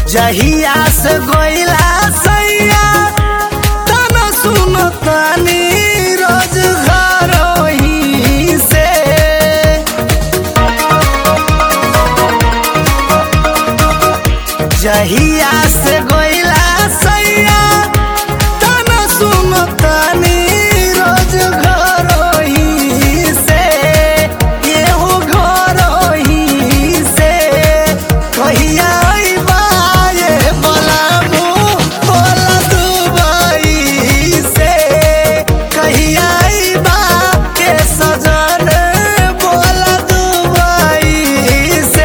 जहिया से गोइला सैया तन सुन तनी रोज घरोही से जहिया से गोइला सैया तन सुन तनी रोज घरोही से एहो घरोही से कहिया अइबा ये बलामू बोला दुबई से कहिया अइबा के सजन बोला दुबई से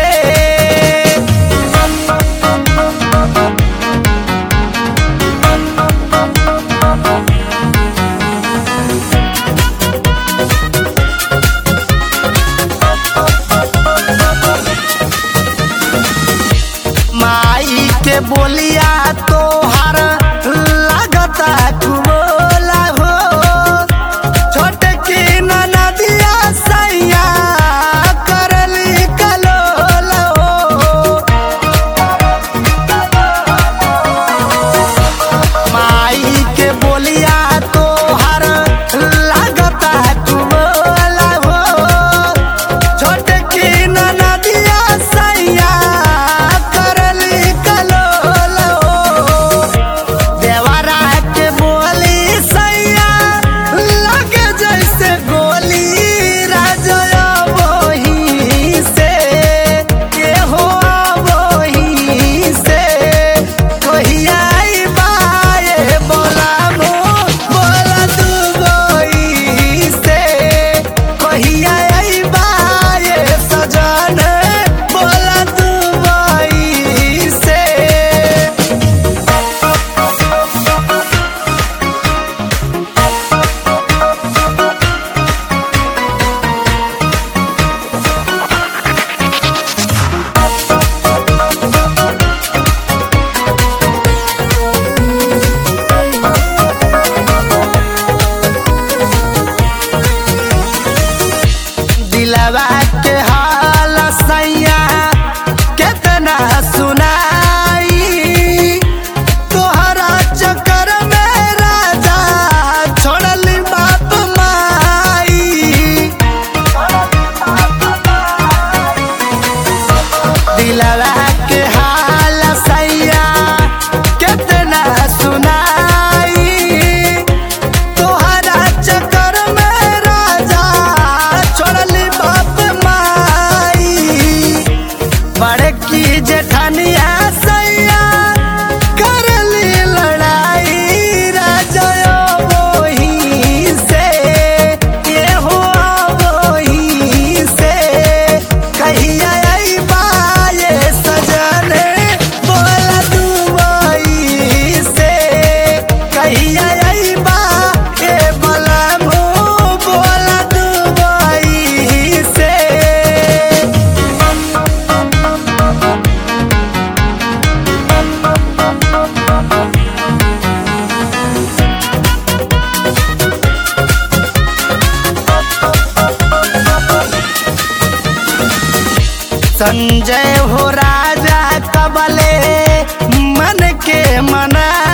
माई के बोलिया तोहार लागता कुबोला हो छोटे की नदिया सैया करली कलोला हो माई के बोलिया तोहार लागता कुबोला हो छोटे की नदिया सैया करली कलोला हो देवरा के बोली सैया लगे जैसे गोली राजया वही से के हो वही से कहिया अइबा ये बोलामो बोला तू गोई से कहिया अइबा ये सजन बोला तू गोई से दिलवा के हाल सैया केतना सुनाई तोहरा चक्कर में राजा छोड़ली बाप माई दिलवा के हाल सैया केतना सुनाई तोहरा चक्कर में राजा छोड़ली बाप माई बड़की जेठनिया सैया करली लड़ाई राजा वही से ये हो वही से कहिया अइबा ये सजन बोला दुबई से कहिया अइबा ए बलमू बोला दुबई से संजय हो राजा कबले मन के मना